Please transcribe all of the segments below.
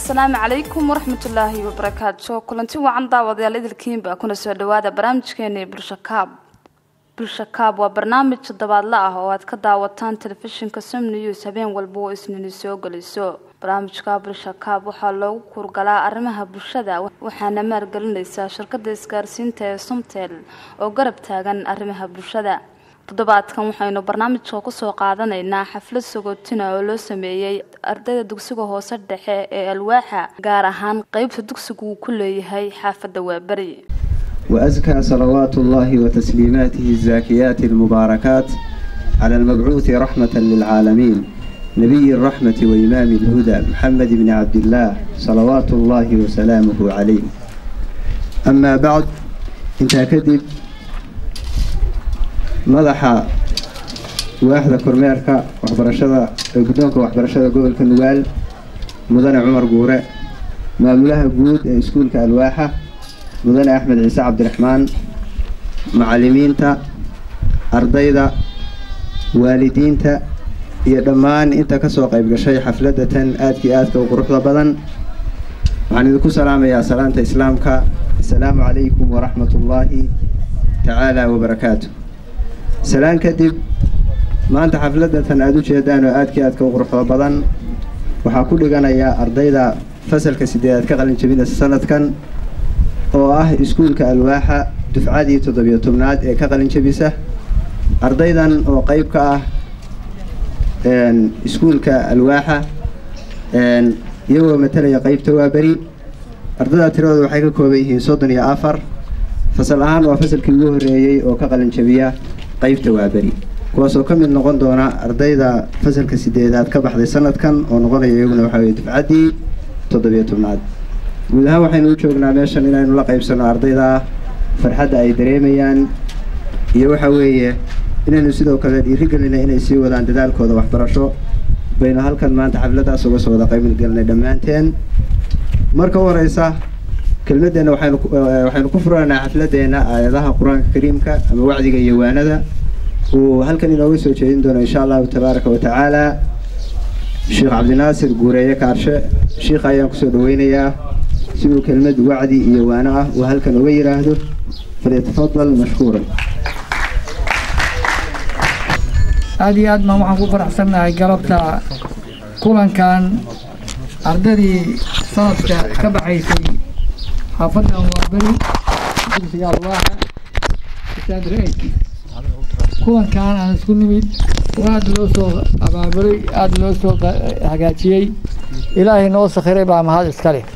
asalaamu calaykum waraxmatullaahi wabarakaatu kulanti wacan daawadayaal idilkiinba kuna soo dhawaada barnaamijkeeni bulsho kaab bulsho kaab waa barnaamij toddobaadle ah oo aad ka daawataan telefishinka som news habeen walba oo isnini soo geliso barnaamijka bulsho kaab waxaa loogu kurgalaa arrimaha bulshada waxaana maalgelinaysaa shirkada isgaarsiinta ee somtel oo garab taagan arrimaha bulshada toddobaadkan waxaynu barnaamijka kusoo qaadanaynaa xaflad sagootina oo loo sameeyey ardayda dugsiga hoose dhexe ee alwaaxa gaar ahaan qeybta dugsigu uu ku leeyahay xaafadda waaberi وأزكى صلوات الله وتسليماته الزاكيات المباركات على المبعوث رحمة للعالمين نبي الرحمة وإمام الهدى محمد بن عبد الله صلوات الله وسلامه عليه أما بعد انت كذب madaxa waaxda kormeerka waxbarashada guddoonka waxbarashada gobolka nugaal mudane cumar guure maamulaha guud ee iskuulka alwaaxa mudane axmed ciise cabdiraxmaan macallimiinta ardayda waalidiinta iyo dhammaan inta kasoo qayb gashay xafladda tan aadkii aadka u quruxda badan waxaan idinku salaamayaa salaanta islaamka asalaamu calaykum waraxmat ullaahi tacaala wabarakaatu salaan kadib maanta xafladatan aada u jeedaan oo aadkii aadka u quruxda badan waxaa ku dhiganayaa ardayda fasalka sideedaad ka qalin jabinaysa sanadkan oo ah iskuulka alwaaxa dufcadii toddobiyo tobnaad ee ka qalin jabisa ardaydan oo qeyb ka ah iskuulka alwaaxa iyagoo matalaya qeybta waaberi ardayda tiradooda waxay ka kooban yihiin soddon iyo afar fasal ahaan waa fasalkii ugu horreeyey oo ka qalin jabiya qeybta waaberi kuwaasoo ka mid noqon doona ardayda fasalka sideedaad ka baxday sanadkan oo noqonaya iyaguna waxaa weye dufcaddii toddobiyo tobnaad guud ahaan waxaynu u joognaa meeshan inaynu la qaybsano ardayda farxadda ay dareemayaan iyo waxa weeye inaynu sidoo kale dhiirigelina inay sii wadaan dadaalkooda waxbarasho baynu halkan maanta xafladdaas uga soo wada qaybgelinay dhammaanteen marka u horeysa kelmadeenna waxaynu waxaynu ku furanaynaa xafladeenna aayadaha qur-aanka kariimka ama wacdiga iyo waanada uu halkan inooga soo jeedin doono insha allahu tabaaraka wa tacaala sheekh cabdinaasir guureeye kaarshe sheikha ayaan kusoo dhaweynayaa si uu kelmad wacdi iyo waano ah uu halkan uga yidhaahdo falyatafadal mashkuuran aada iyo aad baan waxaan ku faraxsannahay galabta kulankan ardaydii sanadka ka baxaysay xaafaddan waa beri dugsiga alwaaxa saadreeg kulankan aan isku nimid oo aada loo soo abaabulay aada loo soo hagaajiyey ilaahay noo sakhiray baa mahad iska leh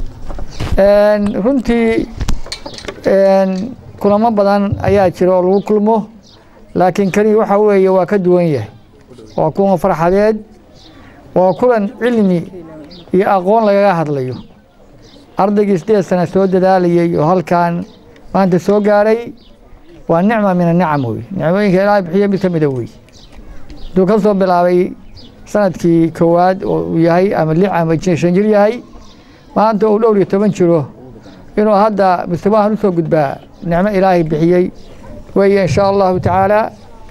runtii kulamo badan ayaa jira oo lagu kulmo laakiin kani waxa weeye waa ka duwan yahay waa kulan farxadeed waa kulan cilmi iyo aqoon lagaga hadlayo ardaygii sideed sana soo dadaalayay oo halkan maanta soo gaaray waa nicma min anicam wey nicmooyinka ilaahay bixiya mid ka mida wey hadduu ka soo bilaabay sanadkii koowaad oo uu yahay ama lix ama shan jir yahay maanta uu dhowr iyo toban jiro inuu hadda mustawahan usoo gudbaa nicmo ilaahay bixiyey weeye insha allahu tacaala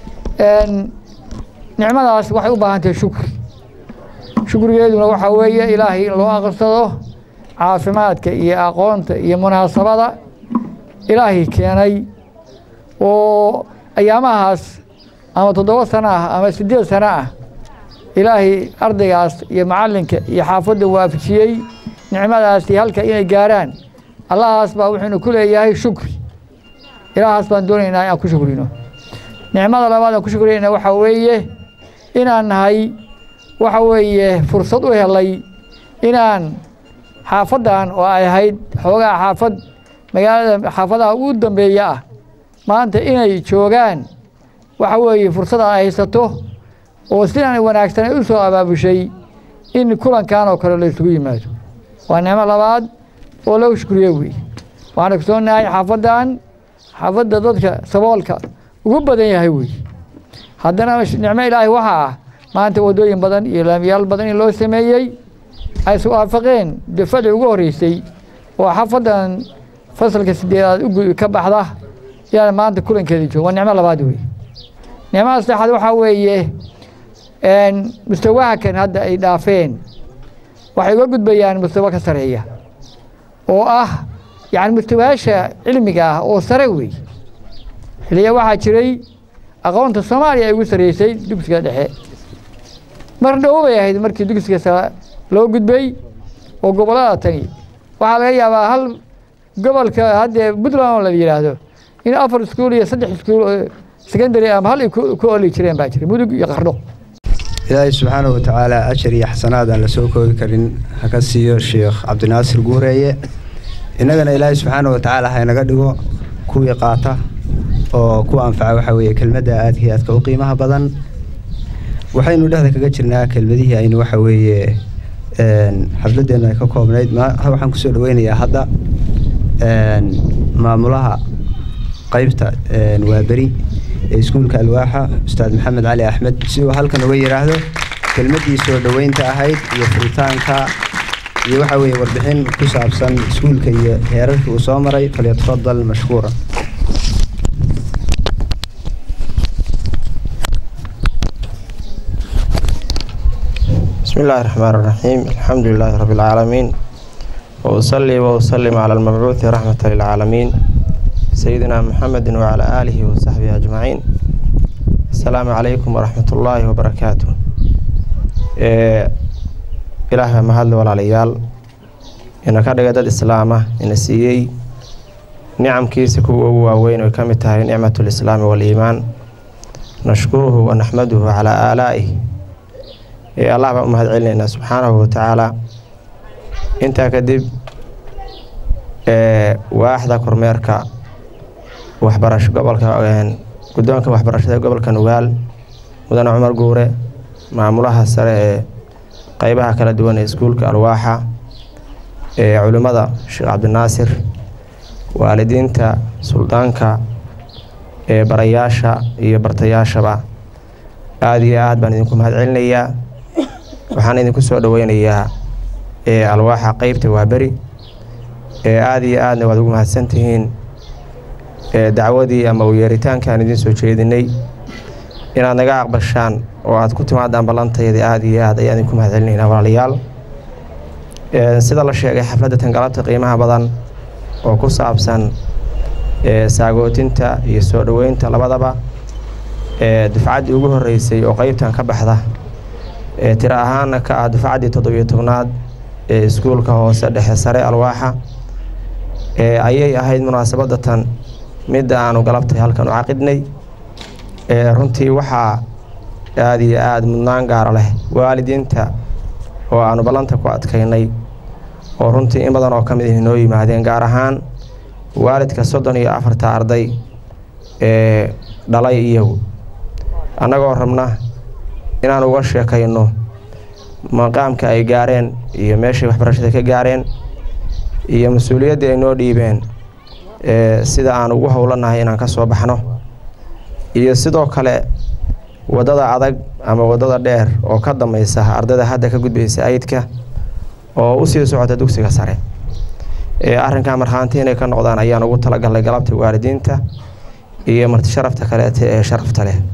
nicmadaas waxay u baahan tahay shukri shukrigeeduna waxaa weeye ilaahay in loo aqrsado caafimaadka iyo aqoonta iyo munaasabada ilaahay keenay oo ayaamahaas ama toddoba sano ah ama siddeed sano ah ilaahay ardaygaas iyo macallinka iyo xaafadda waafajiyey nicmadaasi halka inay gaaraan allahaas baa wuxuuna ku leeyahay shukri ilaahaas baan doonaynaa inaan ku shukrino nicmada labaad aan ku shukrinayna waxaa weeye inaan nahay waxa weeye fursad u helay inaan xaafaddan oo ay ahayd xoogaa xaafad magaalada xaafadaha ugu dambeeya ah maanta inay joogaan waxa weeye fursada ay haysato oo sidan wanaagsan ay u soo abaabushay in kulankan oo kale la isugu yimaado waa nicmo labaad oo lagu shukriye wey waxaan ogsoonahay xaafaddan xaafadda dadka saboolka ugu badan yahay wey haddana nicmo ilaahay waxaa ah maanta waddooyin badan iyo laamiyaal badan in loo sameeyey ay is waafaqeen dafadii ugu horreysay oo xaafaddan fasalka sideedaad ka baxda yaan maanta kulankeeda jooga waa nicmo labaad wey nicmada saddexaad waxaa weeye mustawaha kan hadda ay dhaafeen waxay uga gudbayaan mustawa ka sareeya oo ah yacni mustawayaasha cilmiga ah oo sare wey xiliya waxaa jiray aqoonta soomaaliya ay ugu sareysay dugsiga dhexe mar dhow bay ahayd markii dugsiga sare loo gudbay oo gobollada tani waxaa laga yaabaa hal gobolka haddee puntland oo la yidhaahdo in afar iskuul iyo saddex iskuul secondary ama hal ay ku oli jireen baa jira mudug iyo qardho ilaahay subxaanahu watacaala ajar iyo xasanaad aan la soo koobi karin ha ka siiyo sheekh cabdinaasir guureeye innagana ilaahay subxaanahu watacaala ha inaga dhigo kuwii qaata oo ku anfaca waxaa weeye kelmadda aadka iyo aadka u qiimaha badan waxaynu dhexda kaga jirnaa kelmadihii aynu waxa weeye xafladeennu ay ka koobnayd waxaan kusoo dhaweynayaa hadda maamulaha qaybta waa beri ee iskuulka alwaaxa ustaad maxamed cali axmed si uu halkan uga yidhaahdo kelmaddii soo dhoweynta ahayd iyo furitaanka iyo waxa weeye warbixin ku saabsan iskuulka iyo heerarkii uu soo maray falyatafadal mashkuura بسم الله الرحمن الرحيم الحمد لله رب العالمين وأصلي وأسلم على المبعوث رحمة للعالمين سيدنا محمد وعلى آله وصحبه أجمعين السلام عليكم ورحمة الله وبركاته إله ما هذا ولا ليال إن كان قد الإسلام إن سيي نعم كيس كو وين وكمتها نعمة الإسلام والإيمان نشكره ونحمده على آلائه allah baan u mahad celinaynaa subxaanahu watacaala intaa kadib waaxda kormeerka waxbarasho gobolka guddoonka waxbarashada gobolka nugaal mudane cumar guure maamulaha sare ee qeybaha kala duwan ee iskuulka alwaaxa ee culimmada sheekh cabdinaasir waalidiinta suldaanka ee barayaasha iyo bartayaashaba aada iyo aad baan idinku mahad celinayaa waxaan idinku soo dhaweynayaa ee alwaaxa qeybta waa beri ee aada iyo aadna waad ugu mahadsantihiin ee dacwadii ama u yeeritaankaan idiin soo jeedinay inaad naga aqbashaan oo aad ku timaadaan ballantayda aada iyo aad ayaan idinku mahad celinaynaa walaalayaal sida la sheegay xafladda tangalabta qiimaha badan oo ku saabsan saagootinta iyo soo dhoweynta labadaba ee dufcaddii ugu horreysay oo qeybtan ka baxda ee tiro ahaana ka ah dufcaddii toddobiyo tobnaad ee iskuulka hoose dhexe sare alwaaxa ee ayay ahayd munaasabadda tan midda aanu galabtay halkan u caqidnay ee runtii waxaa aada iyo aada mudnaan gaara leh waalidiinta oo aanu ballanta ku adkaynay oo runtii in badan oo ka mid ihi noo yimaadeen gaar ahaan waalidka soddon iyo afarta arday ee dhalay iyagu annagoo rabna inaan uga sheekayno maqaamka ay gaareen iyo meeshay waxbarashada ka gaareen iyo mas-uuliyaddii ay noo dhiibeen sida aan ugu howlanahay inaan ka soo baxno iyo sidoo kale waddada adag ama waddada dheer oo ka dambaysa ardayda hadda ka gudbaysa ayidka oo usii socota dugsiga sare ee arrinkaa markhaanti inay ka noqdaan ayaan ugu talagalnay galabta waalidiinta iyo martisharafta kaleete ee sharafta leh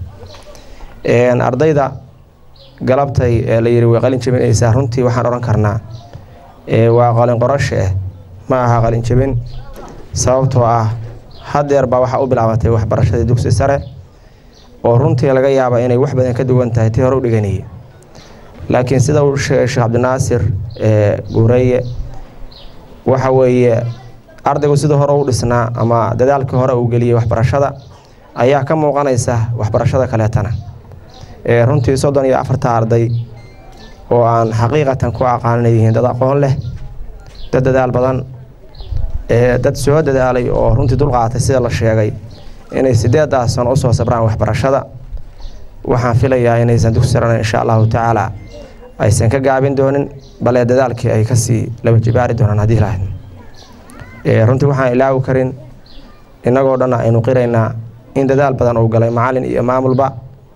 ardayda galabtay ee la yiri way qalin jebinaysaa runtii waxaan odhan karnaa waa qalin qorashe eh ma aha qalin jebin sababtoo ah hadeer baa waxaa u bilaabatay waxbarashadii dugsi sare oo runtii laga yaaba inay wax badan ka duwan tahay tii hore u dhiganayay laakiin sida uu sheegay sheekh cabdinaasir guureeye waxa weeye ardaygu sida hore u dhisnaa ama dadaalkii hore uu geliyey waxbarashada ayaa ka muuqanaysa waxbarashada kaleetana runtii soddon iyo afarta arday oo aan xaqiiqatan ku aqaaninay yihiin dad aqoon leh dad dadaal badan dad soo dadaalay oo runtii dulqaatay sida la sheegay inay sideedaas sano usoo sabraan waxbarashada waxaan filayaa inaysan dugsi sarana insha allahu tacaala aysan ka gaabin doonin bale dadaalkii ay kasii laba jibaari doonaan haddii lahayd runtii waxaan ilaawi karin innagoo dhan aynu qiraynaa in dadaal badan uu galay macalin iyo maamulba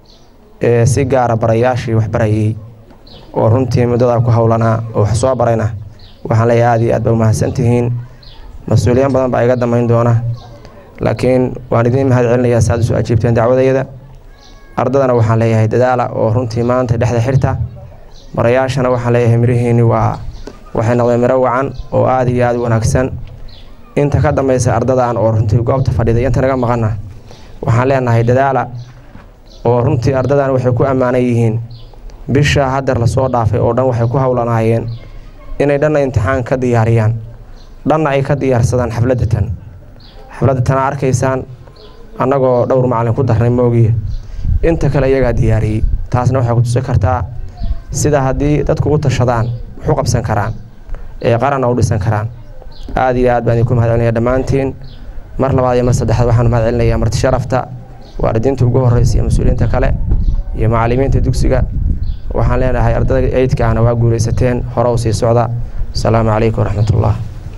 si gaara barayaashii waxbarayay oo runtii muddadaa ku howlanaa oo wax soo barayna waxaan leeyahay aad iyo aad ba umahadsantihiin mas-uuliyiin badan baa iga damayn doona laakiin waan idiin mahad celinayaa saaad usoo ajiibteen dacwadayada ardadana waxaan leeyahay dadaala oo runtii maanta dhexda xirta barayaashana waxaan leeyahay mirihiini waa waxay noqdeen miro wacan oo aada iyo aada u wanaagsan inta ka dambaysa ardadan oo runtii goobta fadhiday inta naga maqana waxaan leenahay dadaala oo runtii ardadan waxay ku ammaanan yihiin bisha hadeer lasoo dhaafay oo dhan waxay ku howlanaayeen inay dhanna imtixaan ka diyaariyaan dhanna ay ka diyaarsadaan xafladda tan xafladda tana arkaysaan annagoo dhowr macalin ku darnay moogiye inta kale iyagaa diyaariyey taasna waxay ku tusi kartaa sida haddii dadku u tashadaan waxu qabsan karaan ee qaranna u dhisan karaan aada iyo aad baan idinku mahad celinaya dhammaantiin mar labaad iyo mar saddexaad waxaan mahad celinayaa marti sharafta waalidiinta ugu horreysa iyo mas-uuliyiinta kale iyo macallimiinta dugsiga waxaan leenahay ardayda eydkaana waa guulaysateen hore u sii socda asalaamu calaykum waraxmatullah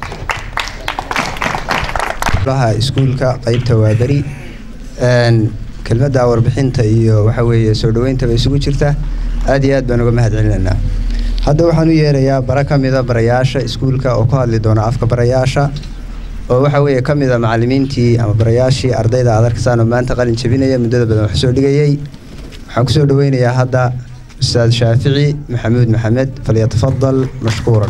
iskuulka qeybta waa beri kelmadda warbixinta iyo waxa weeye soo dhaweyntaba isugu jirta aad iyo aad baan uga mahad celinaynaa hadda waxaan u yeerayaa bara ka mida barayaasha iskuulka oo ku hadli doona afka barayaasha oo waxa weeye ka mida macallimiintii ama barayaashii ardayda aad arkaysaan oo maanta qalin jabinaya muddada badan wax soo dhigayey waxaan kusoo dhaweynayaa hadda ustaad shaafici maxamuud maxamed falyatafadal mashkuuran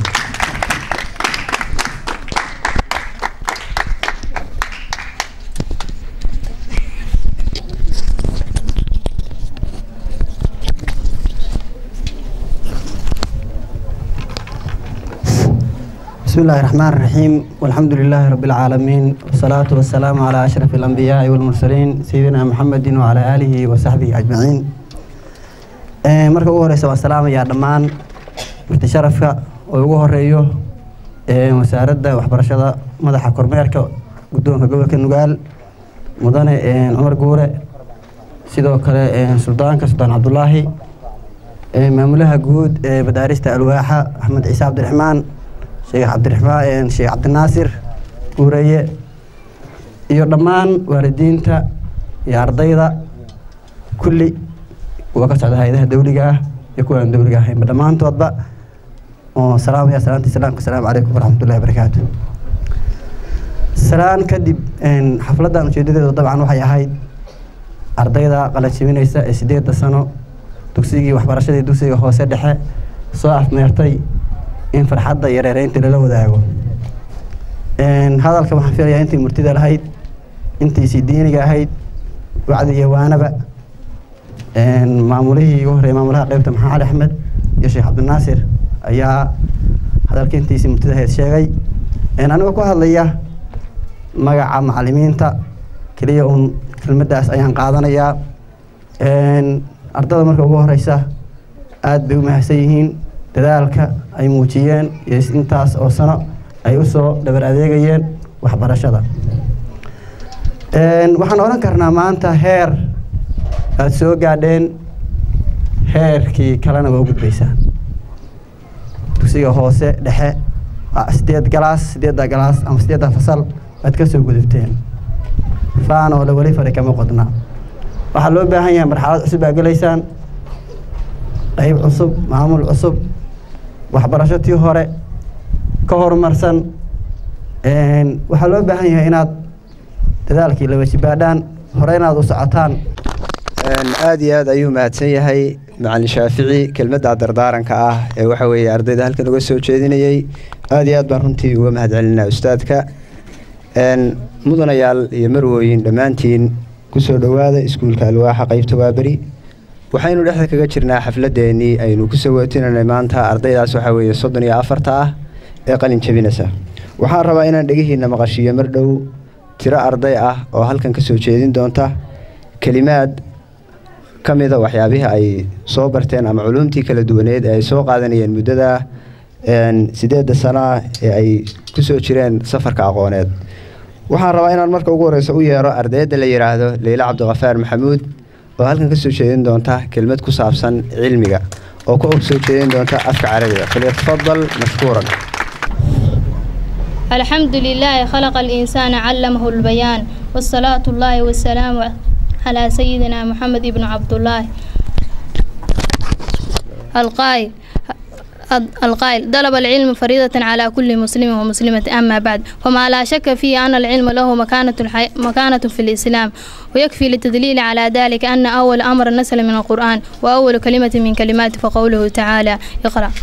بسم الله الرحمن الرحيم والحمد لله رب العالمين والصلاة والسلام على أشرف الأنبياء والمرسلين سيدنا محمد وعلى آله وصحبه أجمعين marka ugu horeysa waan salaamayaa dhammaan marti sharafka oo ugu horeeyo wasaaradda waxbarashada madaxa kormeerka guddoonka gobolka nugaal mudane cumar guure sidoo kale suldaanka suldaan cabdulaahi maamulaha guud ee madaarista alwaaxa axmed ciise cabdiraxmaan sheekh cabdiraxmaan sheekh cabdinaasir guureye iyo dhammaan waalidiinta iyo ardayda kulli kuwa ka socda hay-adaha dawliga ah iyo kuwa aan dawliga ahaynba dhammaantoodba oo salaamaya salaanta islaamka asalaamu calaykum waraxmatullahi wabarakaatu salaan kadib xafladdan ujeedadeedu dabcan waxay ahayd ardayda qalanjibinaysa ee sideedda sano dugsigii waxbarashadii dugsiga hoose dhexe soo afmeertay in farxadda iyo reereynta lala wadaago hadalka waxaan filayaa intii murtida lahayd intiisii diiniga ahayd wacdi iyo waanaba maamulihii ugu horreeyay maamulaha qeybta maxamed cali axmed iyo sheekh cabdinaasir ayaa hadalka intiisii murtida ahayd sheegay anigoo ku hadlaya magaca macallimiinta keliya uun kelmaddaas ayaan qaadanayaa ardada marka ugu horeysa aada bay u mahadsan yihiin dadaalka ay muujiyeen iyo intaas oo sano ay usoo dhabar adeegayeen waxbarashada waxaan odhan karnaa maanta heer aada soo gaadheen heerkii kalena waa u gudbaysaan dugsiga hoose dhexe sideed galaas sideedda galaas ama sideedda fasal aad ka soo gudubteen faan oo la weli fari kama qodna waxaa loo baahan yahay marxalad cusub aa gelaysaan qayb cusub maamul cusub waxbarasho tii hore ka horumarsan waxaa loo baahan yahay inaad dadaalkii la wajibaadhaan hore inaad u socotaan aada iyo aad ayuu mahadsan yahay macalin shaafici kelmadda dardaaranka ah ee waxa weeye ardayda halkan uga soo jeedinayey aada iyo aad baan runtii uga mahad celinaa ustaadka mudanayaal iyo marwooyin dhammaantiin kusoo dhowaada iskuulka alwaaxa qeybta waaberi waxaynu dhexda kaga jirnaa xafladeennii aynu ku sawootinanay maanta ardaydaas waxaa weeye soddon iyo afarta ah ee qalin jabinaysa waxaan rabaa inaan dhegihiinna maqashiiyo mar dhow tiro arday ah oo halkan ka soo jeedin doonta kelimaad ka mida waxyaabihii ay soo barteen ama culuumtii kala duwaneed ee ay soo qaadanayeen muddada sideedda sanaa ee ay ku soo jireen safarka aqooneed waxaan rabaa inaan marka ugu horeysa u yeero ardayadda la yidhaahdo leyle cabdikafaar maxamuud oo halkan ka soo jeedin doonta kelmad ku saabsan cilmiga oo ku soo jeedin doonta afka carabiga falyatafadal mashkuuran الحمد لله خلق الإنسان علمه البيان والصلاة الله والسلام على سيدنا محمد بن عبد الله القائل القائل طلب العلم فريضة على كل مسلم ومسلمة أما بعد فما لا شك فيه أن العلم له مكانة, الحي... مكانة في الإسلام ويكفي للتدليل على ذلك أن أول أمر نزل من القرآن وأول كلمة من كلمات فقوله تعالى اقرأ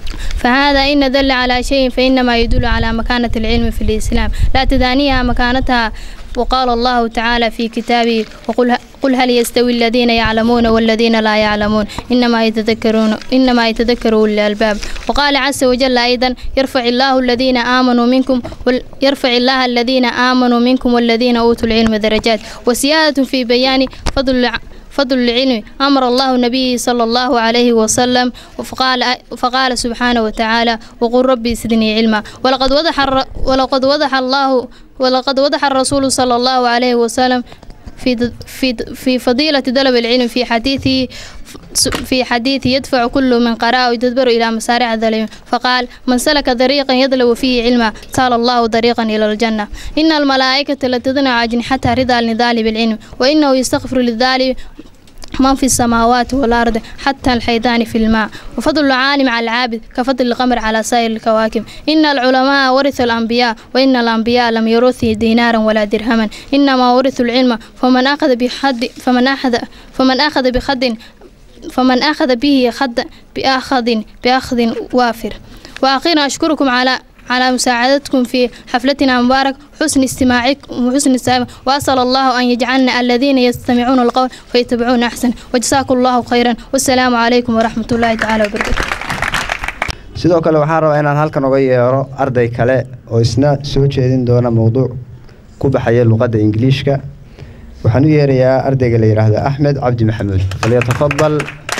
فهذا إن دل على شيء فإنما يدل على مكانة العلم في الإسلام لا تدانيها مكانتها وقال الله تعالى في كتابه وقل قل هل يستوي الذين يعلمون والذين لا يعلمون إنما يتذكرون إنما يتذكر أولي الألباب وقال عز وجل أيضا يرفع الله الذين آمنوا منكم وال- يرفع الله الذين آمنوا منكم والذين أوتوا العلم درجات وسيادة في بيان فضل الع- فضل العلم أمر الله النبي صلى الله عليه وسلم فقال, فقال سبحانه وتعالى وقل ربي زدني علما ولقد وضح الر- ولقد وضح الله ولقد وضح الرسول صلى الله عليه وسلم في د- في د- في فضيلة طلب العلم في حديثه في حديث يدفع كل من قرأ ويتدبر إلى مسارع العلم فقال من سلك طريقا يطلب فيه علما سال الله طريقا إلى الجنة إن الملائكة لتضنع أجنحتها رضا للنضال بالعلم وإنه يستغفر للذالم من في السماوات والأرض حتى الحيتان في الماء وفضل العالم على العابد كفضل القمر على سائر الكواكب إن العلماء ورثوا الأنبياء وإن الأنبياء لم يورثوا دينارا ولا درهما إنما ورثوا العلم فمن أخذ بحد فمن أخذ فمن أخذ بخد فمن أخذ به خد بأخذ بأخذ وافر وأخيرا أشكركم على على مساعدتكم في حفلتنا مبارك حسن استماعكم وحسن استماعكم وأسأل الله أن يجعلنا الذين يستمعون القول فيتبعون أحسن وجزاكم الله خيرا والسلام عليكم ورحمة الله تعالى وبركاته sidoo kale waxaan rabaa inaan halkan uga yeero arday kale oo isna soo jeedin doona mowduuc ku baxaya luqadda ingiliishka waxaan u yeerayaa ardayga la yidhaahdo axmed cabdi maxamuud falyatafadal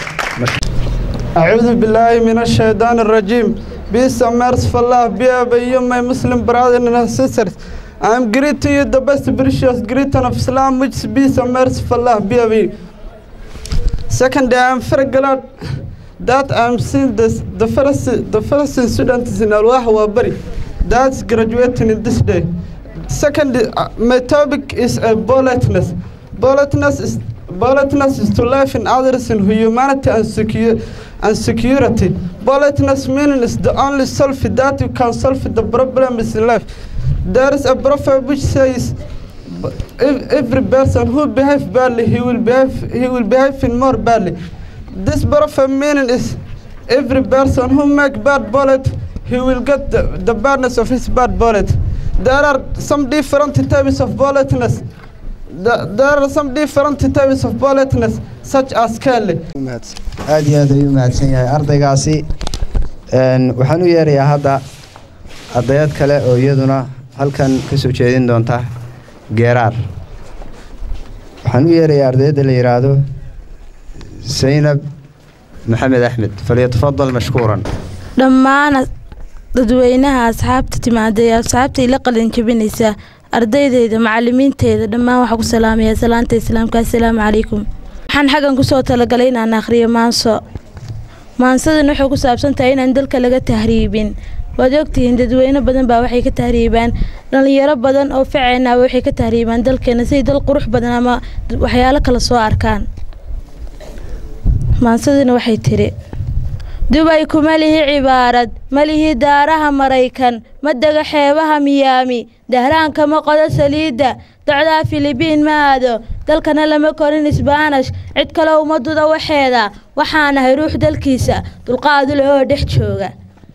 أعوذ بالله من الشيطان الرجيم Peace and mercy for Allah be upon you my Muslim brothers and sisters I am greet to you the best precious greeting of Islam which is peace and mercy for Allah be upon you Second I am very glad that I am seeing this the first the first students in Al-Wah Wabari that's graduating in this day Second uh, my topic is uh, politeness politeness is politeness is to life in others in humanity and secure and security. Politeness meaning is the only solve that you can solve the problems in life. There is a proverb which says, if every person who behaves badly, he will behave, he will behave in more badly. This proverb meaning is, every person who make bad bullet, he will get the, the badness of his bad bullet. There are some different types of politeness. The- There are some different types of politeness, such as Kelly. aad iyo aad ayuu mahadsan yahay ardaygaasi Een, waxaan u yeerayaa hadda ardayad kale oo iyaduna halkan ka soo jeedin doonta geeraar waxaan u yeerayaa ardayadda la yidhaahdo saynab maxamed axmed falyatafadal mashkuuran dhammaan dadweynaha asxaabta timaada ee asxaabta ila qalin jabinaysa ardaydeyda macalimiinteyda dhammaan waxaa ku salaamaya salaanta islaamka assalaamu calaykum waxaan xaggan kusoo talagalay inaan akhriyo maanso maansadan waxay ku saabsan tahay inaan dalka laga tahriibin waad ogtihiin dadweyne badan baa waxay ka tahriibaan dhalinyaro badan oo faceenaba waxay ka tahriibaan dalkeena siday dal qurux badan ama waxyaalo kale soo arkaan maansadana waxay tiri dubay kuma lihi cibaarad ma lihi daaraha maraykan ma dega xeebaha miyaami dahraanka ma qodo saliidda docdaa filibiin ma aado dalkana lama korin isbaanash cid kale uma duda waxeeda waxaanahay ruux dalkiisa dulqaadu leh oo dhex jooga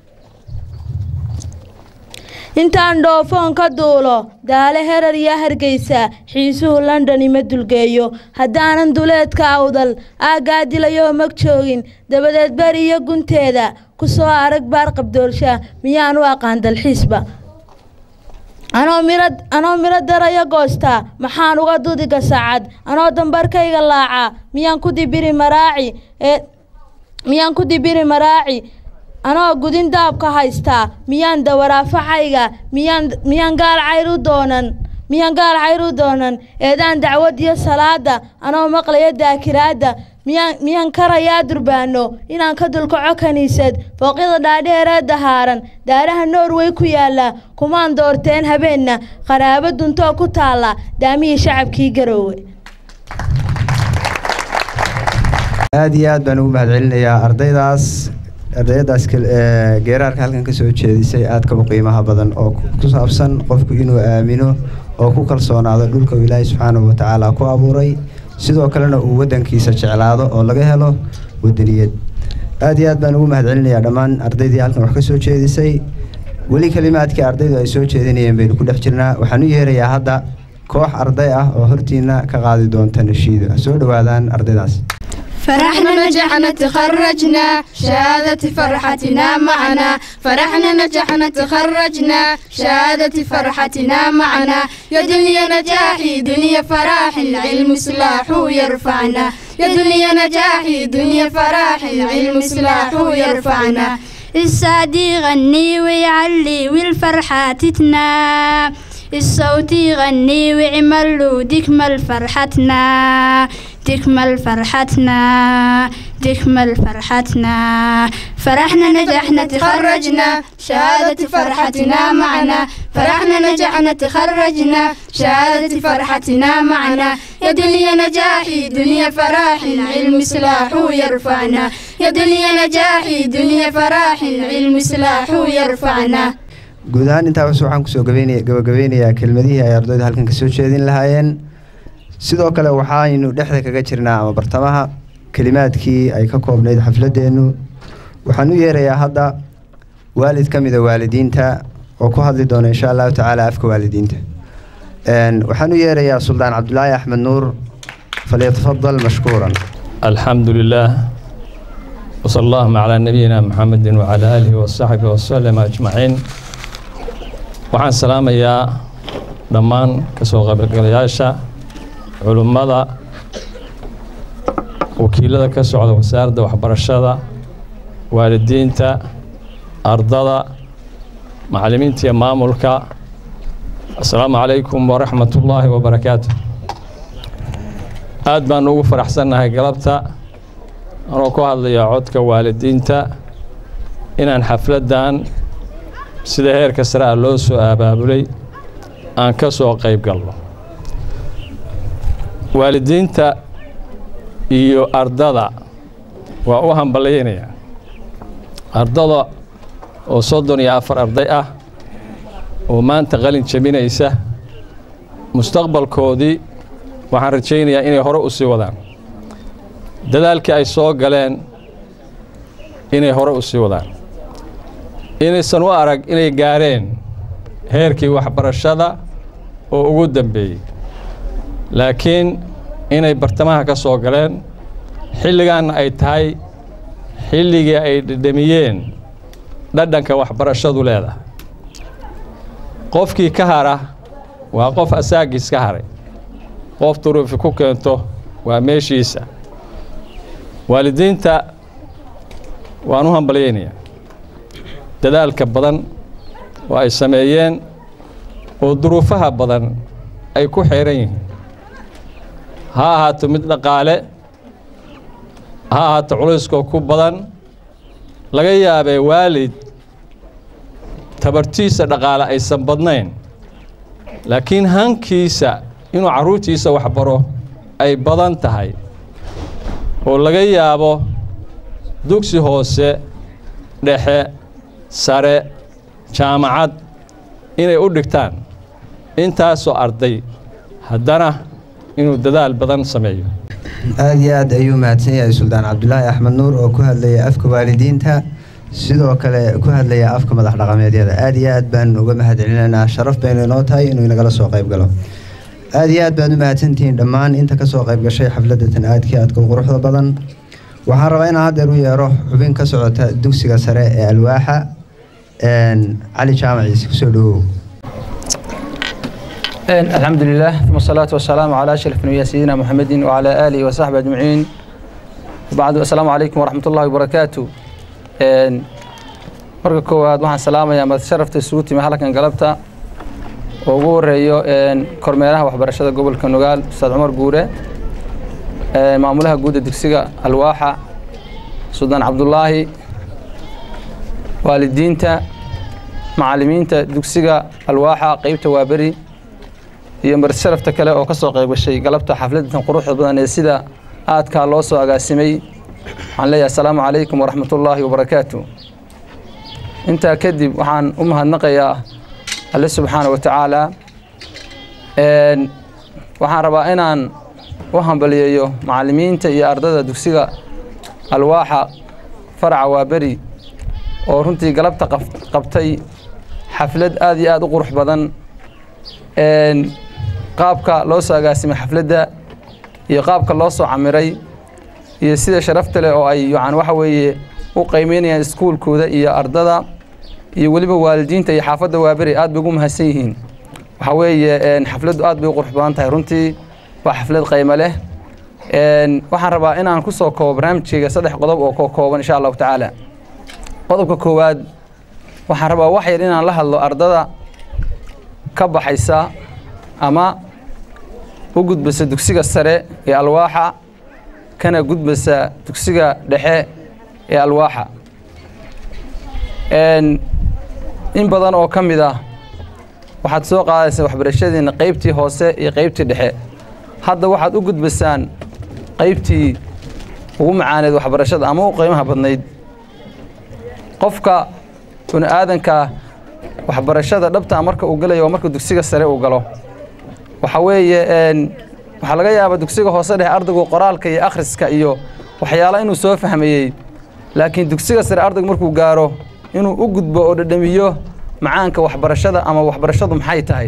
intaan dhoofoon ka duulo daale herar iyo hargeysa xiisuhu london ima dulgeeyo haddaanan duleedka awdal aaggaa dilayoo mag joogin dabadeed beri iyo gunteeda ku soo arag baar qabdoolsha miyaan u aqaan dalxiisba anoo miro anoo miro daraya goostaa maxaan uga dudiga saacad anoo dambarkayga laacaa miyaan ku dibiri maraaci ee miyaan ku dibiri maraaci anoo gudin daabka haystaa miyaan dawaraafacayga miyaan miyaan gaal cayr u doonan miyaan gaal cayr u doonan eedaan dacwad iyo salaada anoo maqlaya daakiraadda miyaan miyaan karayaa durbaano inaan ka dulkaco kiniisad fooqyada dhaadheeree dahaaran daaraha norway ku yaala kumaan doorteen habeenna qaraabo duntoo ku taalla daamihii shacabkii garoowe aad iyo aad baan ugu mahadcelinayaa ardaydaas ardayadaas kal- ee, geeraarka halkan ka soo jeedisay aadka u qiimaha badan oo ku- ku saabsan qofku inuu aamino oo ku kalsoonaado dhulka uu ilaahay subxaanahu watacaala ku abuuray sidoo kalena uu waddankiisa jeclaado oo laga helo wadaniyad aad iyo aad baan ugu mahadcelinayaa dhammaan ardaydii halkan wax ka soo jeedisay weli kelimaadkii ardaydu ay soo jeedinayeen baynu ku dhex jirnaa waxaan u yeerayaa hadda koox arday ah oo hortiina ka qaadi doonta nashiido ha soo dhowaadaan ardaydaas فرحنا نجحنا تخرجنا شهادة فرحتنا معنا فرحنا نجحنا تخرجنا شهادة فرحتنا معنا يا دنيا نجاحي دنيا فرح العلم سلاح يرفعنا يا دنيا نجاحي دنيا فرح العلم سلاح يرفعنا السعد يغني ويعلي والفرحة تتنا الصوت يغني ويعملوا ديكمل فرحتنا تكمل فرحتنا تكمل فرحتنا فرحنا نجحنا تخرجنا شهادة فرحتنا معنا فرحنا نجحنا تخرجنا شهادة فرحتنا معنا يا دنيا نجاحي دنيا فرح العلم سلاح يرفعنا يا دنيا نجاحي دنيا فرح العلم سلاح يرفعنا guud ahaan intaa bas waxaan kusoo gabaynaya gabagabeynayaa kelmadihii ay ardaydu halkan kasoo jeedin lahaayeen sidoo kale waxaynu dhexda kaga jirnaa ama bartamaha kelimaadkii ay ka koobnayd xafladeennu waxaan u yeerayaa hadda waalid ka mida waalidiinta oo ku hadli doona insha allahu tacaala afka waalidiinta waxaan u yeerayaa suldaan cabdulaahi axmed nuur falyatafadal mashkuuran الحمد لله وصلى اللهم على نبينا محمد وعلى آله وصحبه وسلم أجمعين waxaan salaamayaa dhammaan kasoo qaybgalayaasha culummada wakiilada ka socda wasaaradda waxbarashada waalidiinta ardada macallimiinta iyo maamulka assalaamu calaykum waraxmat ullaahi wabarakaatu aad baan ugu faraxsannahay galabta anoo ku hadlaya codka waalidiinta inaan xafladdan sida heerka sare ah loo soo abaabulay aan ka soo qayb galno waalidiinta iyo ardada waa u hambalyaynaya ardada oo soddon iyo afar arday ah oo maanta qalin jabinaysa mustaqbalkoodii waxaan rajaynayaa inay hore u sii wadaan dadaalkii ay soo galeen inay hore u sii wadaan inaysan u arag inay gaareen heerkii waxbarashada oo ugu dambeeyey laakiin inay bartamaha ka soo galeen xilligaanna ay tahay xilligii ay dhedhamiyeen dhadhanka waxbarashadu leedahay qofkii ka hara waa qof asaagiis ka haray qof duruufi ku keento waa meeshiisa waalidiinta waan u hambalyaynayaa dadaalka badan oo ay sameeyeen oo duruufaha badan ay ku xeeran yihiin ha ahaato mid dhaqaale ha ahaato culayskoo ku badan laga yaabee waalid tabartiisa dhaqaale aysan badnayn laakiin hankiisa inuu carruurtiisa waxbaro ay badan tahay oo laga yaabo dugsi hoose dhexe sare jaamacad inay u dhigtaan intaasoo arday haddana inuu dadaal badan sameeyo aada iyo aad ayuu mahadsan yahay suldaan cabdulaahi axmed nuur oo ku hadlaya afka waalidiinta sidoo kale ku hadlaya afka madax dhaqameedyada aada iyo aad baan uga mahadcelinaynaa sharaf baynu inoo tahay inuu inagala soo qayb galo aada iyo aad baad u mahadsantihiin dhammaan inta kasoo qayb gashay xafladatan aadkii aadka u quruxda badan waxaan rabaa inaan haddeer u yeero xubin ka socota dugsiga sare ee alwaaxa cali jaamaciise kusoo dhawow الحمد لله ثم الصلاة والسلام على أشرف الأنبياء سيدنا محمد وعلى آله وصحبه أجمعين وبعد السلام عليكم ورحمة الله وبركاته marka koowaad waxaan salaamayaa mad sharafta isugu timi halkan galabta oo ugu horeeyo kormeeraha waxbarashada gobolka nugaal ustaad cumar guure maamulaha guudda dugsiga alwaaxa suldaan cabdulaahi waalidiinta macallimiinta dugsiga alwaaxa qeybta waaberi iyo marti sharafta kale oo ka soo qayb gashay galabta xafladatan quruxda badan ee sida aadkaa loo soo agaasimay waxaan leeyahay asalaamu calaykum waraxmatullaahi wabarakaatu intaa kadib waxaan u mahadnaqayaa alle subxaana wa tacaala waxaan rabaa inaan u hambaliyeeyo macallimiinta iyo ardada dugsiga alwaaxa faraca waaberi oo runtii galabta qabtay xaflad aad iyo aad u qurux badan qaabka loo soo agaasimay xafladda iyo qaabka loo soo camiray iyo sida sharafta leh oo ay yani waxa weeye u qiimeynayaan iskuulkooda iyo ardada iyo weliba waalidiinta iyo xaafadda waaberi aad bay ugu mahadsan yihiin waxaa weeye xafladdu aad bay u qurux badan tahay runtii waa xaflad qiimo leh waxaan rabaa inaan ku soo koobo barnaamijkayga saddex qodob oo ka kooban insha allahu tacaala qodobka koowaad waxaan rabaa wax yar inaan la hadlo ardada ka baxaysa ama u gudbasa dugsiga sare ee alwaaxa kana gudbasa dugsiga dhexe ee alwaaxa in badan oo ka mid ah waxaad soo qaadaysaa waxbarashadiina qaybtii hoose iyo qaybtii dhexe hadda waxaad u gudbasaan qaybtii ugu macaaneed waxbarashada ama u qiimaha badnayd qofka bini aadanka waxbarashada dhabtaa marka uu galayo waa marka dugsiga sare uu galo waxa weeye waxaa laga yaabaa dugsiga hoose dhexe ardaygu qoraalka iyo akhriska iyo waxyaala inuu soo fahmayey laakiin dugsiga sare ardaygu markuu gaaro inuu u gudbo oo dhadhamiyo macaanka waxbarashada ama waxbarashadu maxay tahay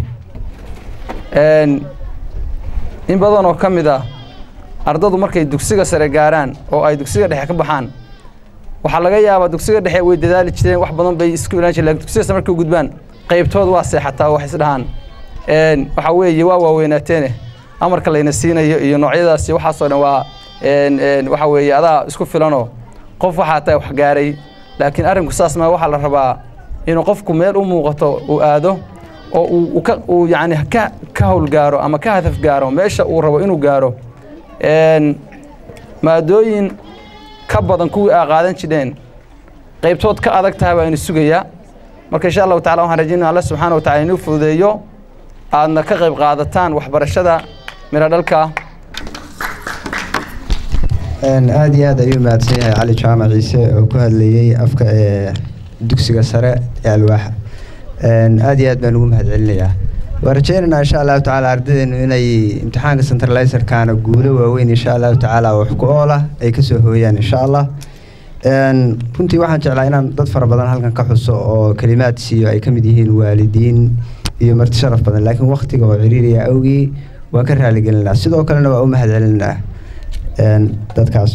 in badan oo ka mid ah ardadu markay dugsiga sare gaaraan oo ay dugsiga dhexe ka baxaan waxaa laga yaabaa dugsiga dhexe way dadaali jireen wax badan bay isku ilaan jireen lakin dugsiga sare markay u gudbaan qaybtood waa seexataa wax isdhahaan waxaa weeye waa waaweynaateene amarka layna siinayo iyo noocyadaas iyo waxaasoo dhan waa waxa weeye adaa isku filanoo qof waxaa tahay wax gaaray laakiin arrinku saas maa waxaa la rabaa inuu qofku meel u muuqato uu aado oo uu ka uu yacni ka ka howlgaaro ama ka hadaf gaaro meesha uu rabo inuu gaaro maadooyin ka badan kuwii aa qaadan jireen qaybtood ka adag tahay baa inu sugayaa marka insha allahu tacala waxaan rajaynaya alla subxaana wa tacala inuu fududeeyo aadna ka qayb qaadataan waxbarashada miro dhalka aada iyo aad ayuu mahadsan yahay cali jaamac ciise oo ku hadlayey afka ee dugsiga sare ee alwaaxa aada iyo aad baan ugu mahad celinayaa waan rajeynaynaa insha allahu tacaala ardaydeenu inay imtixaanka centralizerkaana guulo waaweyn insha allahu tacaala wax ku oola ay kasoo hooyaan insha allah runtii waxaan jeclaa inaan dad fara badan halkan ka xuso oo kelimaad siiyo ay ka mid yihiin waalidiin iyo marti sharaf badan laakiin waktiga oo ciriiriya awgii waan ka raaligelinaa sidoo kalena waa u mahad celinaa dadkaas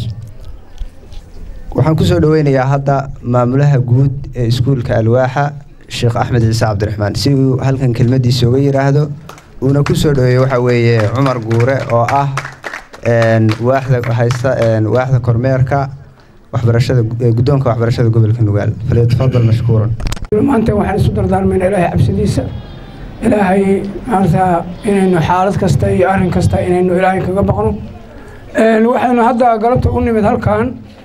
waxaan kusoo dhaweynayaa hadda maamulaha guud ee iskuulka alwaaxa sheekh axmed ciise cabdiraxmaan si uu halkan kelmadiisa uga yiraahdo uuna kusoo dhaweeyo waxaa weeye cumar guure oo ah waaxda haysta waaxda kormeerka waxbarashada guddoonka waxbarashada gobolka nugaal falyatafadal mashkuuran maanta waxaan isu dardaarmayna ilaahay cabsidiisa ilaahay maarata inaynu xaalad kasta iyo arrin kasta inaynu ilaahay kaga baqno waxaynu hadda galabta u nimid halkan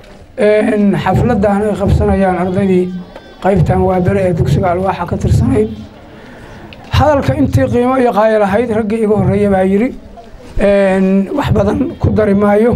xafladan ay qabsanayaan ardaydii qaybtan waa bere ee dugsiga alwaaxa ka tirsanayd hadalka intii qiimo iyo qaayo lahayd raggii iga horreeya baa yidhi wax badan ku dari maayo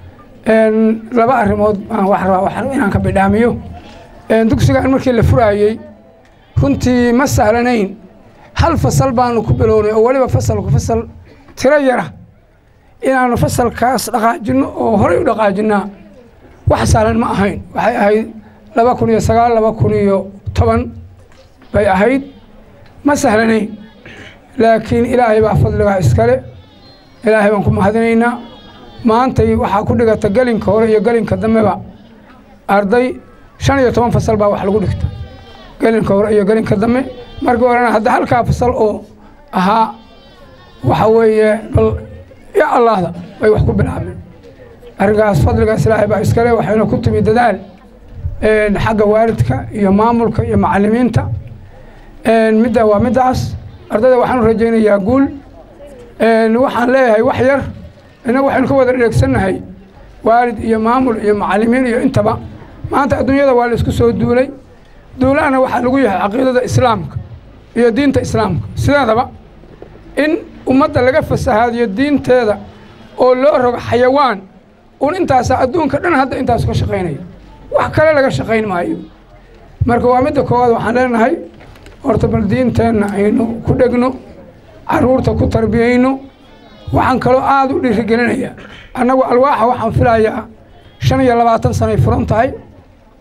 laba arrimood baan wax rabaa inaan ka bidhaamiyo dugsigan markii la furaayey runtii ma sahlanayn hal fasal baanu ku bilownay oo weliba fasalku fasal tiro yara inaanu fasalkaas dhaqaajinno oo horey u dhaqaajinaa wax sahlan ma ahayn waxay ahayd laba kun iyo sagaal laba kun iyo toban bay ahayd ma sahlanayn laakiin ilaahay baa fadligaa iskale ilaahay baan ku mahadinaynaa maantay waxaa ku dhigata gelinka hore iyo gelinka dambeba arday shan iyo toban fasal baa wax lagu dhigta gelinka hore iyo gelinka dambe markii horena hadda halkaa fasal oo ahaa waxa weeye bal ya allahda bay wax ku bilaabeen arrinkaas fadligaas ilaahay baa iskale waxayna ku timi dadaal xagga waalidka iyo maamulka iyo macalimiinta midda waa middaas ardayda waxaanu rajaynayaa guul waxaan leeyahay wax yar innagu waxaynu ka wada dheegsannahay waalid iyo maamul iyo macalimiin iyo intaba maanta adduunyada waa la isku soo duulay duulahana waxaa lagu yahay caqiidada islaamka iyo diinta islaamka sideedaba in ummadda laga fasahaadiyo diinteeda oo loo rogo xayawaan un intaasa adduunka dhan hadda intaas ka shaqaynaya wax kale laga shaqayn maayo marka waa midda koowaad waxaan leenahay horta bal diinteenna aynu ku dhegno caruurta ku tarbiyayno waxaan kaloo aada u dhiirigelinayaa annagu alwaaxa waxaan filayaa shan iyo labaatan sanay furan tahay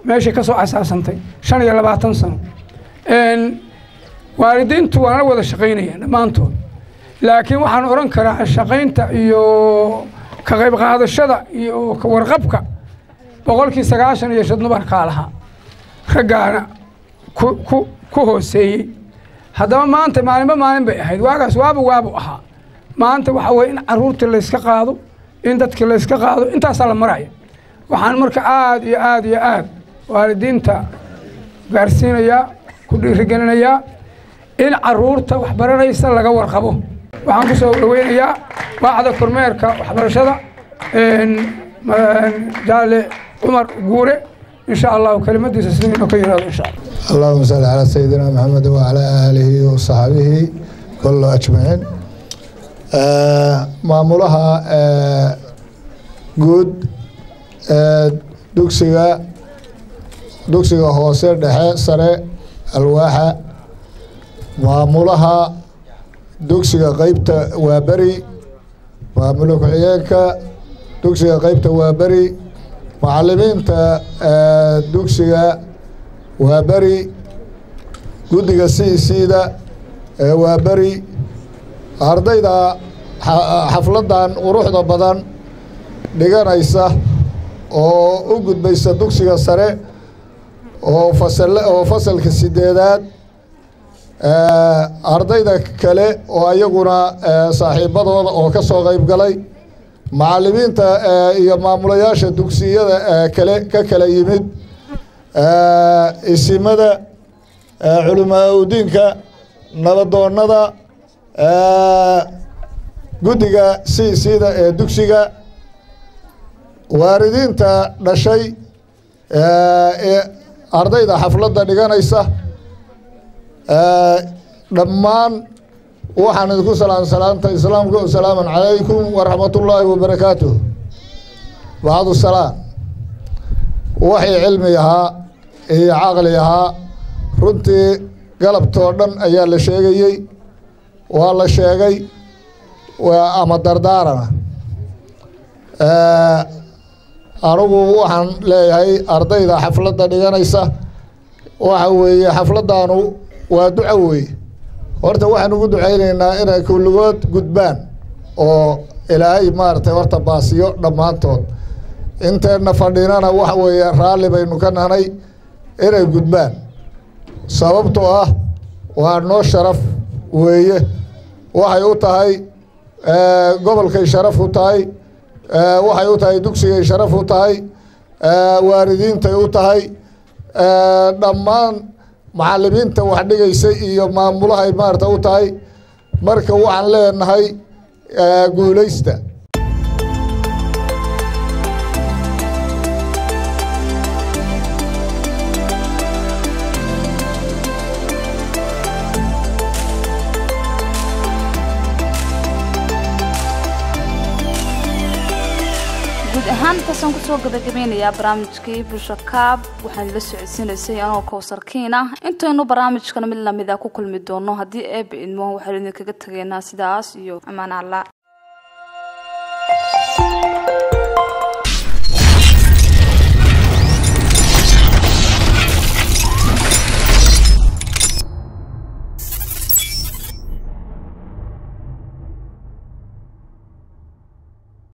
meeshay ka soo asaasantay shan iyo labaatan sano waalidiintu waa nala wada shaqaynayaan dhammaantood laakiin waxaan odhan karaa shaqaynta iyo ka qayb qaadashada iyo ka warqabka boqolkii sagaashan iyo shan dumarkaa lahaa raggaana ku ku ku hooseeyey haddaba maanta maalinba maalin bay ahayd waagaas waaba waabu ahaa maanta waxaa weye in caruurtii layska qaado in dadkii layska qaado intaasaa la maraya waxaan marka aada iyo aada iyo aad waalidiinta gaarsiinayaa ku dhiirigelinayaa in caruurta waxbaranaysa laga warqabo waxaan ku soo dhaweynayaa waaxda kormeerka waxbarashada jaale cumar guure in sha allahu kelimadiisa sida inuu ka yihahdo insha allah اللهم صل على سيدنا محمد وعلى آله وصحبه كله أجمعين maamulaha guud dugsiga dugsiga hoose dhexe sare alwaaxa maamulaha dugsiga qeybta waaberi maamula ku-xigeenka dugsiga qeybta waaberi macalimiinta dugsiga waa beri guddiga siisiida ee waa beri ardayda xafladdan quruxda badan dhiganaysa oo u gudbaysa dugsiga sare oo fasal oo fasalka sideedaad ardayda kale oo ayaguna saaxiibadooda oo ka soo qayb galay macalimiinta iyo maamulayaasha dugsiyada kale ka kala yimid isimada culimaa udiinka nabadoonnada guddiga siisiida ee dugsiga waalidiinta dhashay ee ardayda xafladda dhiganaysa dhammaan waxaan idinku salaam salaamta islaamka asalaamu calaykum waraxmatullaahi wabarakaatuh bacdu salaam waxay cilmi ahaa iyo caqli ahaa runtii galabtoo dhan ayaa la sheegayey waa la sheegay ama dardaarana anigu waxaan leeyahay ardayda xafladda dhiganaysa waxa weeye xafladdaanu waa duco weeye horta waxaan ugu ducaynaynaa inay kulligood gudbaan oo ilaahay maaragtay horta baasiyo dhammaantood inteenna fadhinana waxa weeye raalli baynu ka nahnay inay gudbaan sababtoo ah waa noo sharaf weeye waxay u tahay gobolkay sharaf u tahay waxay u tahay dugsigay sharaf u tahay waalidiintay u tahay dhammaan macalimiinta wax dhigaysay iyo maamulahay maarata u tahay marka waxaan leenahay guulaysta guud ahaan intaasaan kusoo gabagabeynayaa barnaamijkii bulsho kaab waxaan la socodsiinaysay anoo kowsarkiin ah intaynu barnaamijkana mid lamida ku kulmi doono haddii eeba idmo waxaynu idinkaga tegaynaa sidaas iyo amaan alla